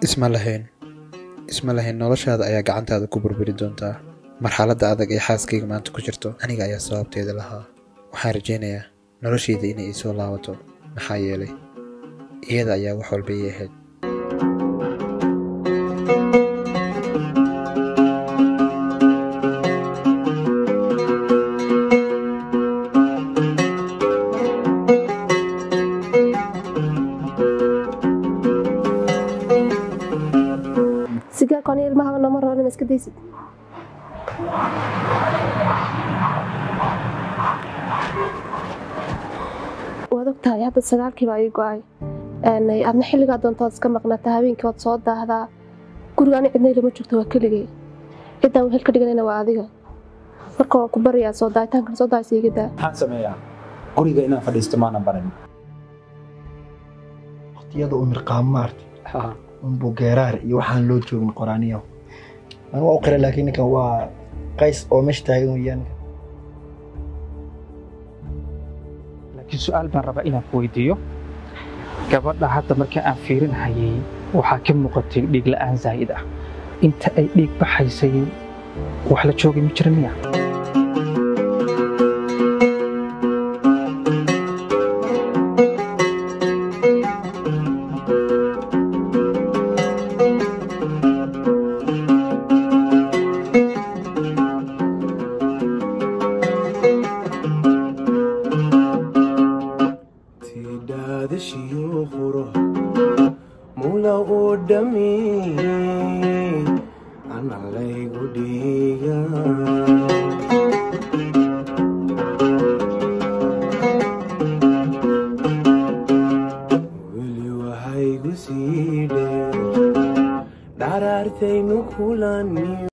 isma lahayn isma lahayn noloshaada ayaa gacantaada ku burburi doontaa marxaladda adag ee xaaskayga maanta ku jirto aniga ayaa sababteeda lahaa waxaan rajaynayaa noloshayda inay ii soo laabato maxaa yeelay iyada ayaa wax walba ii ahayd sigaarkaan ilmaha nama roonin iska daysid waad ogtahay hadda sagaalkiiba ii go-ay adna xilligaa doontood iska maqnata habeenkii waad soo daahdaa guriga ani cidnay lama joogto waa keligay ciddaan wehel ka dhiganayna waa adiga marka waan ku baryaa soo daahitaankan soo daahaysa iga daa maxaan sameeyaa guriga inaan fadhiisto maanan barin waqtiyada u mirqaamo maarta unbuu geeraar iyo waxaan loo joogin qoraaniyo anu waa u qira laakiin ninkan waa qays oo meesha taagan weeyaan laakiin su-aal baan rabaa inaan ku weydiiyo gabadha hadda marka aan fiirinhayay waxaa ka muuqatay dhiig la'aan zaa'id ah inta ay dhiig baxaysay wax la joogay ma jira miya tidhaadashiyo quro mula uu dhami ana laygu dhiiga weli waxaygu sii dheer dharaartaynu kulani